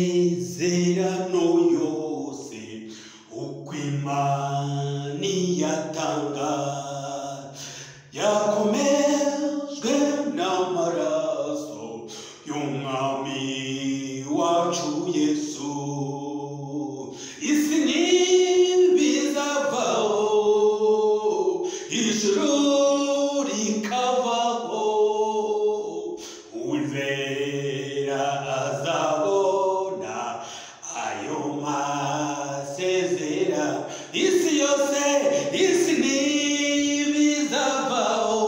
amasezerano yose uko imana iyatanga yakomejwe n'amaraso y'umwami wacu yesu isi ntibizavaho ijuru rikavaho uwizera azabona ayo masezera isi yose isi ntibizavaho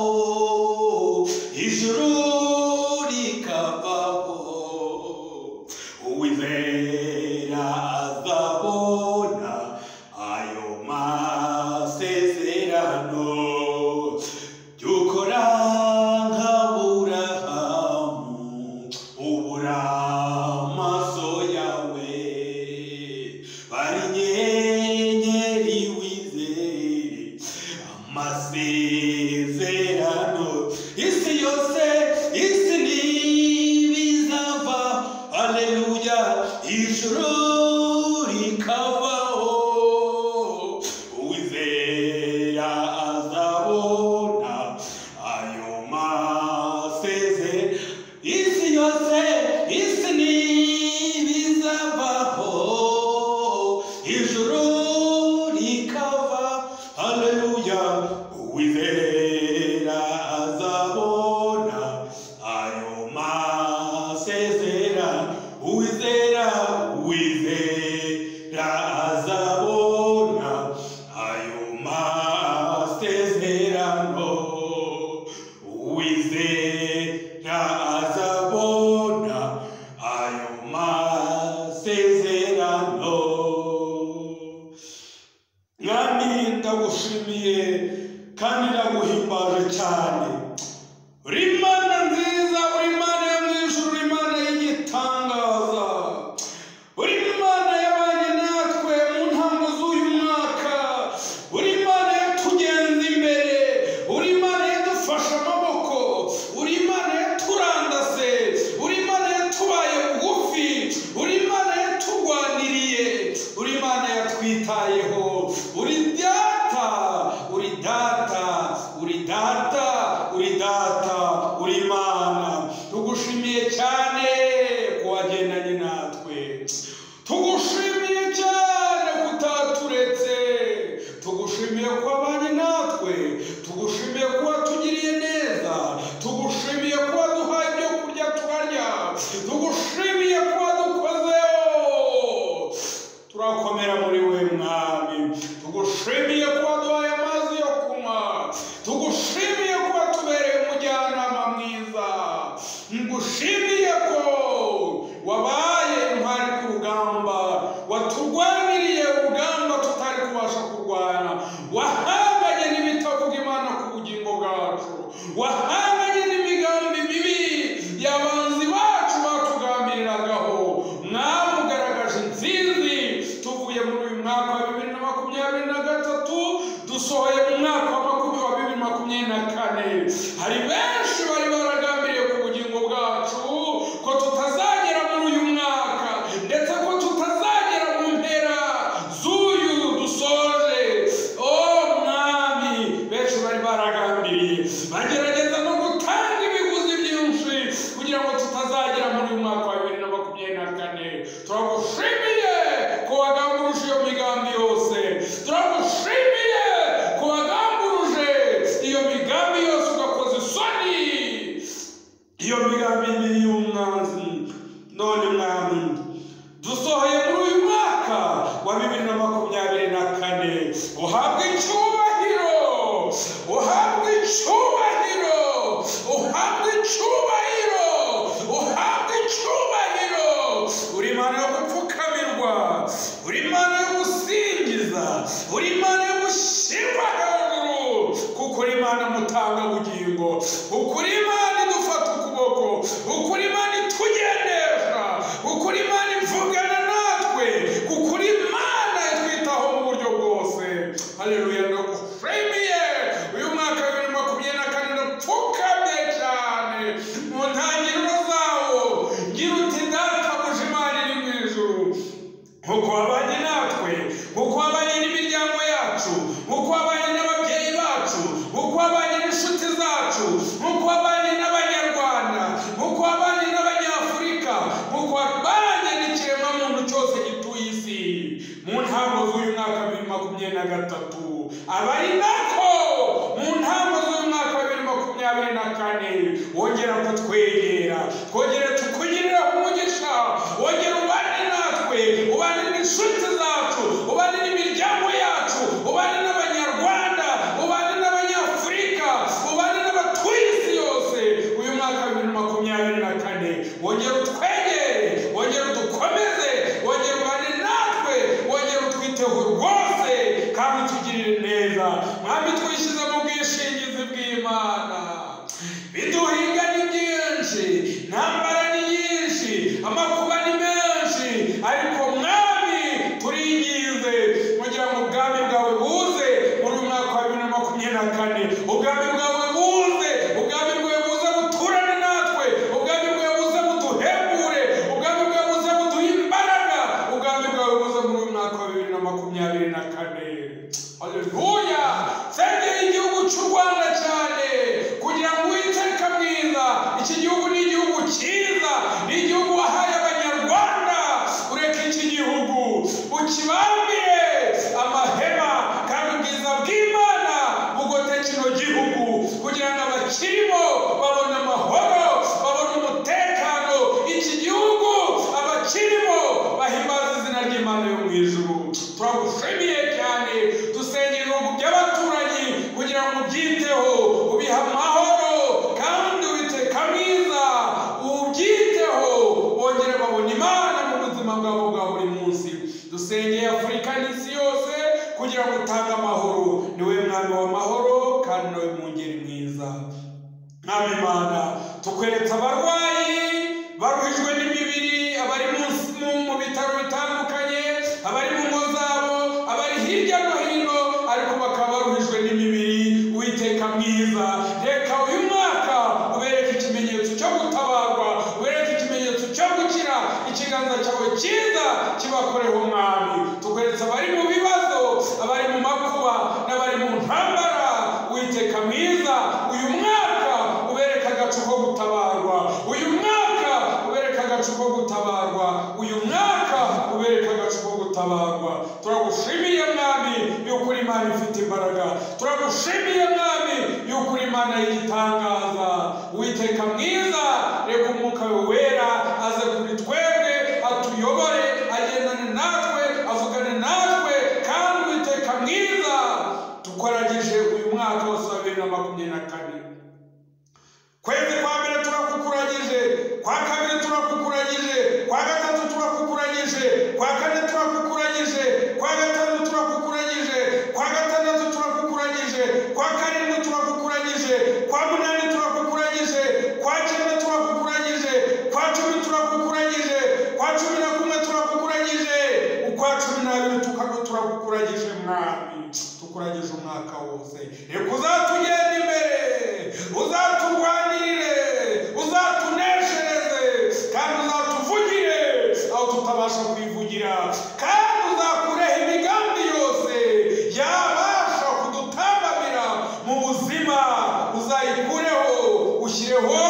ijuru rikavaho uwizera azabona ayo masezerano byukora nk'aburahamu ubura amaso yawe bari inyenyeri wizere amasezerano isi yose isi ntibizava aleluya ijuru rikavaho uwizera azabona ayo maseze isi yose isi ntibizavaho ijuru rikava aleluya uwizera azabona ayo masezera uwizera uwizera azabona ayo masezerano uwizera azabona ayo masezerano mwami ndagushimiye kandi ndaguhimbaje cyane uri Imana nziza uri Imana yo mu ijuru uri Imana y'igitangaza uri Imana yabanye natwe mu ntango z'uyu mwaka uri Imana yatugenza imbere uri Imana yadufashe amaboko uri Imana yaturandase uri Imana yatubaye bugufi uri Imana yaturwaniriye uri Imana yatwitayeho uri data uri data uri data uri data uri Imana tugushimiye cyane ko wagendanye natwe tugushimiye cyane ko utaturetse tugushimiye ko wabanye natwe tugushimiye ko watugiriye neza tugushimiye ko waduhaye ibyo kurya tukarya tugushimiye ko wadukozeho turakomera muri we mwami tugushimiye ko waduhaye amazi yo kunywa tugushimiye ko watubereye umujyanama mwiza ngushimiye ko wabaye intwari ku rugamba waturwaniriye urugamba tutari kubasha kurwana wahanganye n'ibitavuga imana ku bugingo bwacu wahanganye n'imigambi mibi y'abanzi bacu batugambiriragaho mwamugaragaje intsinzi tuvuye muri uyu mwaka wa bibiri na makumyabiri na gatatu dusohoye mu mwaka wa makumyabiri wa bibiri makumyabiri na kane hari benshi bari baragambiriye ku bugingo bwacu ko tutazagera muri uyu mwaka ndetse ko tutazagera mu mpera z'uyu dusoje o mwami benshi bari baragambiriye bagerageza no gutanga ibiguzi byinshi kugira ngo tutazagera muri uyu mwaka wa bibiri na makumyabiri na kane turagushimiye ko wagambiruje iyo migambi yose turagushimiye ko wagambiruje iyo migambi yose ugakoza isoni iyo migambi mibi y'umwanzi none mwami dusohoye muri uyu mwaka wa bibiri na makumyabiri na kane uhabwe icyubahiro uhabwe icyubahiro uhabwe icyubahiro uhabwe icyubahiro uri imana yo gupfukamirwa uri imana yo gusingiza uri imana yo gushyirwa hejuru kuko uri imana mutanga bugingo kuko uri imana idufata ukuboko kuko uri imana itugendesha kuko uri imana ivugana natwe kuko uri imana itwitaho mu buryo bwose haleluya ndagushimiye uyu mwaka wa bibiri na makumyabiri na kane ndapfukamye cyane mu ntangiriro zawo ngira uti data nk'uko wabanye natwe nk'uko wabanye n'imiryango yacu nk'uko wabanye n'ababyeyi bacu nk'uko wabanye n'inshuti zacu nk'uko wabanye n'abanyarwanda nk'uko wabanye n'abanyafurika nk'uko wabanye n'ikiremwamuntu cyose gituye isi mu ntango z'uyu mwaka wa bibiri makumyabiri na gatatu abari nako mu ntango z'uyu mwaka wa bibiri makumyabiri na kane wongera kutwegera twongere tukugirira umugisha wongera ubane natwe ubane n'inshuti zacu ubane n'imiryango yacu ubane n'abanyarwanda ubane n'abanyafurika ubane n'abatuye isi yose uyu mwaka wa bibiri makumyabiri na kane wongera utwegere wongera udukomeze wongera ubane natwe wongera utwiteho rwose kandi utugirire neza mwami twishyize mu bwishingizi bw'imana biduhinga ni byinshi intambara ni nyinshi amakuba ni menshi ariko mwami turingize kugira ngo ubwami bwawe buze muri uyu mwaka wa bibiri na makumyabiri na kane ubwami bwawe buze ubwami bwawe buze buturane natwe ubwami bwawe buze buduhebure ubwami bwawe buze buduhe imbaraga ubwami bwawe buze muri uyu mwaka wa bibiri na makumyabiri na kane haleluya sengera igihugu cy'u rwanda cyane kugira ngo uwiteka mwiza iki gihugu ni igihugu cyiza ni igihugu wahaye abanyarwanda ureke iki gihugu ukibambire amahema kandi ubwiza bw'imana bugote kino gihugu kugira ngo abakirimo babone amahoro babone umutekano iki gihugu abakirimo bahimbaza izina ry'imana yo mu ijuru turagushimiye cyane dusengera ibihugu by'abaturanyi kugira ngo ubyiteho ubihe amahoro kandi witeka mwiza ubyiteho bongere babone imana mu buzima bwabo bwa buri munsi dusengeye afurika n'isi yose kugira ngo utange amahoro niwe mwami w'amahoro kandi nawe mwungeri mwiza mwami imana tukweretse abarwayi baruhijwe n'imibiri abari munsi- mu mu bitaro bitandukanye abari mu ngo zabo abari hirya no hino ariko bakaba baruhijwe n'imibiri uwiteka mwiza reka uyu mwaka ubereke ikimenyetso cyo gutabarwa ubereke ikimenyetso cyo gukira ikiganza cyawe cyiza kibakoreho mwami tukweretse abari mu bibazo abari mu makuba n'abari mu ntambara uwiteka mwiza uyu mwaka ubereke agacu ko gutabarwa uyu mwaka ubereke agacu ko gutabarwa uyu mwaka ubereke agacu ko gutabarwa turagushimiye mwami yuko uri imana ifite imbaraga turagushimiye mwami yuko uri imana y'igitangaza uwiteka mwiza reka umwuka we wera aze kuri twebwe atuyobore agendane natwe avugane natwe kandi uwiteka mwiza dukoragije uyu mwaka wose wa bibiri na makumyabiri na kane kwezi kwa mbere turakukuragije kwa kabiri turakukuragije kwa gatatu turakukuragije kwa kane turakukuragije kwa gatanu turakukuragije kwa gatandatu turakukuragije kwa karindwi turakukuragije kwa munani turakukuragije kwa cyenda turakukuragije kwa cumi turakukuragije kwa cumi na kumwe turakukuragije ukwa cumi n'abiri tuka- turakukuragije mwami tukuragije umwaka wose reka uzatugenda imbere uzaturwanirire uzatuneshereze kandi uzatuvugire aho tutabasha kwivugira kandi uzakureho imigambi yose yabasha kudutambamira mu buzima uzayikureho ushyireho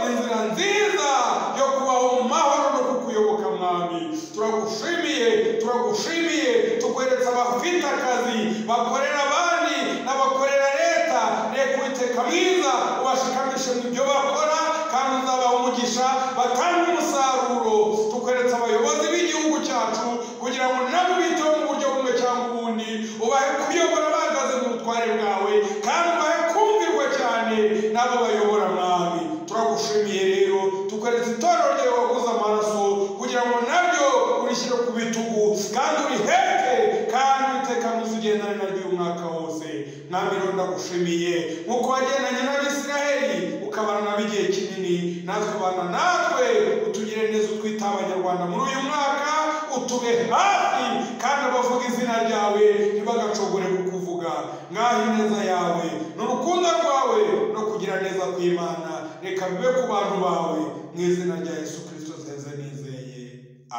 inzira nziza yo kubaho mu mahoro no kukuyoboka mwami turagushimiye turagushimiye tukweretse abafite akazi bakorera abandi n'abakorera leta reka uwiteka mwiza ubashikamishe mu byo bakora kandi uzabaha umugisha batange umusaruro tukweretse abayobozi b'igihugu cyacu kugira ngo nabo biteho mu buryo bumwe cyangwa ubundi ubahe kuyobora bahagaze mu butware bwawe kandi ubahe kumvirwa cyane n'abo bayobora mwami turagushimiye rero tukweretse itorero ryawe waguze amaraso kugira ngo nabyo urishyire ku bitugu kandi uriheke kandi uwiteka mwiza ugendane naryo uyu mwaka wose mwami rero ndagushimiye nk'uko wagendanye n'abisiraheli ukabana nabo igihe kinini natwe ubana natwe utugire neza utwita abanyarwanda muri uyu mwaka utube hafi kandi abavuga izina ryawe ntibagacogore kukuvuga mwaha ineza yawe n'urukundo rwawe no kugira neza kw'imana reka bibe ku bantu bawe mu izina rya yesu kirisito nziza nizeye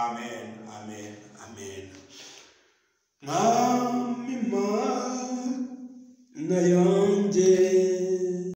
amen amen amen mwami mana yanjye